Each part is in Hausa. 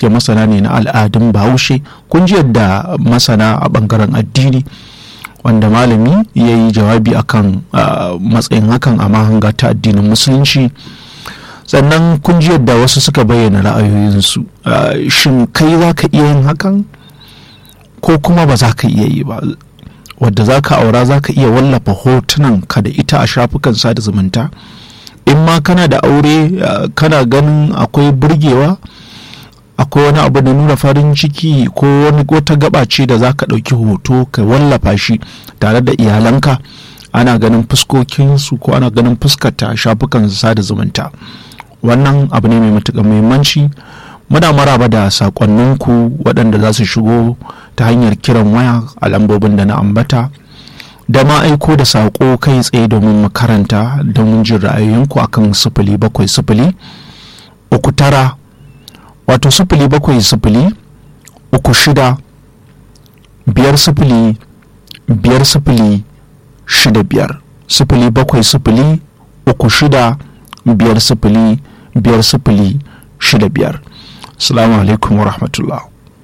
suke masana ne na al'adun bahaushe kun ji yadda masana a bangaren addini wanda malami ya yi jawabi akan matsayin hakan a mahanga ta addinin musulunci sannan kun ji yadda wasu suka bayyana ra'ayoyinsu shin kai za ka iya yin hakan ko kuma ba za ka iya yi ba wadda za ka aura za ka iya wallafa hotunan ka da ita a shafukan sada zumunta in ma kana da aure kana ganin akwai burgewa akwai wani abu da nuna farin ciki ko wani wata gaba ce da za ka ɗauki hoto ka wallafa shi tare da iyalanka ana ganin fuskokinsu ko ana ganin fuskata a shafukan sada zumunta wannan abu ne mai matuƙar muhimmanci muna maraba da sakonninku waɗanda za su shigo ta hanyar kiran waya a lambobin da na ambata da ma aiko da saƙo kai tsaye domin mu karanta don jin ra'ayoyinku akan sifili bakwai sifili uku tara wato sifili bakwai sifili uku shida biyar sifili biyar sifili shida biyar sifili bakwai sifili uku shida biyar sifili biyar sifili shida biyar salamu alaikum wa rahmatullah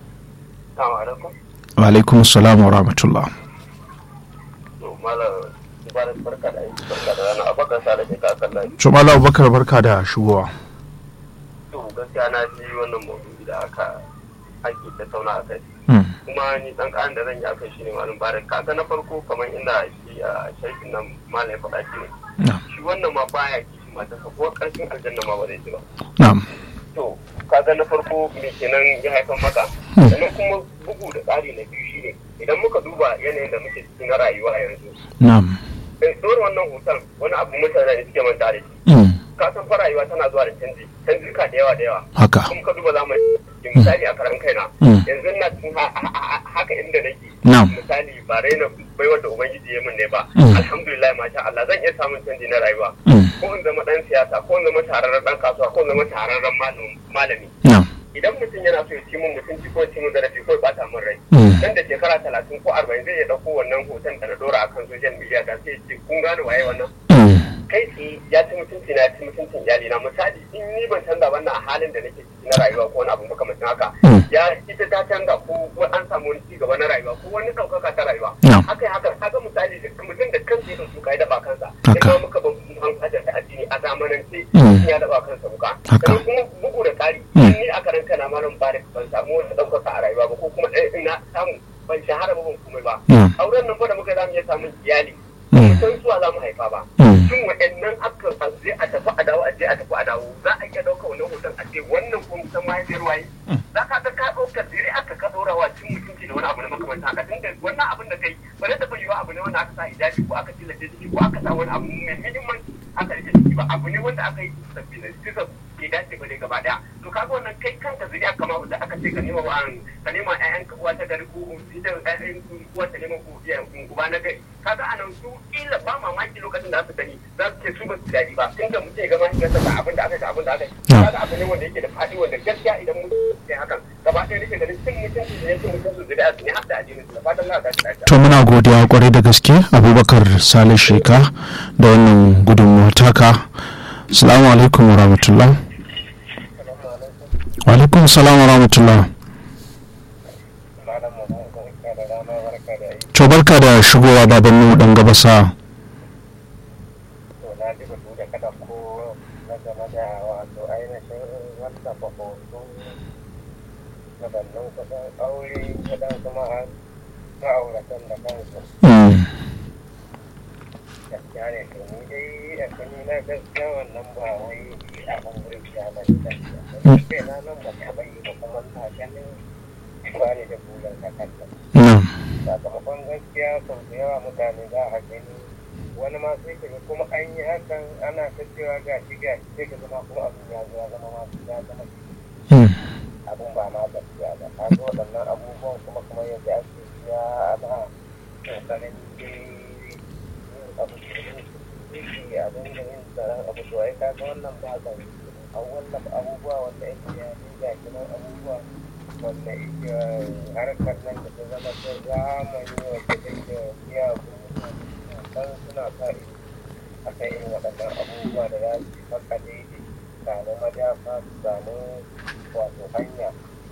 wa alaikum salam wa rahmatullah Tumala Abubakar barka da shigowa. To gaskiya na ji wannan maudu'i da aka ake tattauna a kai. Kuma ni dan ƙarin da zan yi akai shine malam Barak kaga na farko kamar inda shi a shaikin nan malam ya faɗa shi ne. Shi wannan ma baya kishi mata ko ƙarshen aljanna ma ba zai ci ba. Na'am. To kaga na farko me kenan ya haifar maka. Sannan kuma bugu da tsari na biyu shine idan muka duba yanayin da muke cikin na rayuwa yanzu. Na'am. Ɗora wannan hoton wani abu mutane da suke manta da shi. Ka san fa rayuwa tana zuwa da canji, canjika da yawa da yawa. Haka. Kuma ka duba zamani misali a karan kaina. Yanzu na cikin haka inda nake. Na'am. Misali ba raina baiwar da Ubangiji ya min ne ba. Alhamdulillah masha Allah zan iya samun canji na rayuwa. Ko in zama ɗan siyasa, ko in zama tararren ɗan kasuwa, ko in zama tararren malami. Na'am. idan mutum yana so ya ci mun mutunci ko ci mun zarafi ko ya bata min rai nan da shekara talatin ko arba'in zai iya ɗauko wannan hoton da na ɗora a kan social media da sai ce kun gane waye wannan kai tsaye ya ci mutunci na ya ci mutuncin iyali na misali in ni ban canza wannan a halin da nake ciki na rayuwa ko wani abu makamacin haka ya ita ta canza ko an samu wani ci gaba na rayuwa ko wani ɗaukaka ta rayuwa haka haka haka misali da mutum da kansa ya ɗauki kai daba kansa ya muka ban an hajar ta addini a zamanance ya daba kansa wuka sannan kuma bugu da ƙari ni a karan kana malam ba ban samu wata ɗaukaka a rayuwa ba ko kuma ina samu ban shahara ba ban komai ba auren nan ba da muka zamu iya samun iyali san suwa za mu haifa ba shin waɗannan aka je a tafi a dawo a je a tafi a dawo za a iya ɗauka wannan hoton a ce wannan ko san mahaifiyar waye za ka ga ka ɗaukar dire aka ka ɗora wa cin mutunci da wani abu na makamanta haka tunda wannan abin da kai ba zai taɓa yiwa abu ne wanda aka sa hijabi ko aka tilace ciki ko aka sa wani abu mai muhimmanci aka rike ciki ba abu ne wanda aka yi sabbi na suka ke dace ba ne gaba daya to kaga wannan kai kanka zuriya kama da aka ce ka nema wa ka nema ƴaƴan ka uwa ta gari ko ita ƴaƴan uwa ta nema ko uba na gari kaga anan su kila ba mamaki lokacin da aka gani za su ce su ba su daɗi ba tunda mutum ya ga mahaifiyarsa ga abin da aka yi abin da aka yi kaga abu ne wanda yake da faɗi wanda gaskiya idan mun yi hakan gaba ɗaya nake ganin cin mutunci ne cin mutunci zuriya su ne har da addinin su da fatan za a tashi lafiya. to muna godiya kwarai da gaske abubakar salih sheka da wannan gudunmuwa taka salamu alaikum wa rahmatullah wa alaikum salam wa rahmatullah to barka da shigowa baban mu dan gabasa gaskiya ne to ni dai a kani na gaskiya wannan ba wai abin wurin ya ba ne da ke na nan ba ta bai ba kuma na ganin ba ne da bulan ka kanta sakamakon gaskiya sau da yawa mutane za a gani wani ma sai ka kuma an yi hakan ana ta cewa ga shi ga shi sai ka zama kuma abin ya zo ya zama ma ya zama abin ba ma gaskiya ba ka ga waɗannan abubuwan kuma kuma yadda ake siya ana kokarin abu da abin da yin tsaron abu to ai kaga wannan ba ka a wannan abubuwa wanda yake ya ne ga kinan abubuwa wanda yake harkar nan da ta zama ta zamani wacce take biya dan suna sa ido a kan irin waɗannan abubuwa da za su maka daidai samu madafa su samu wato hanya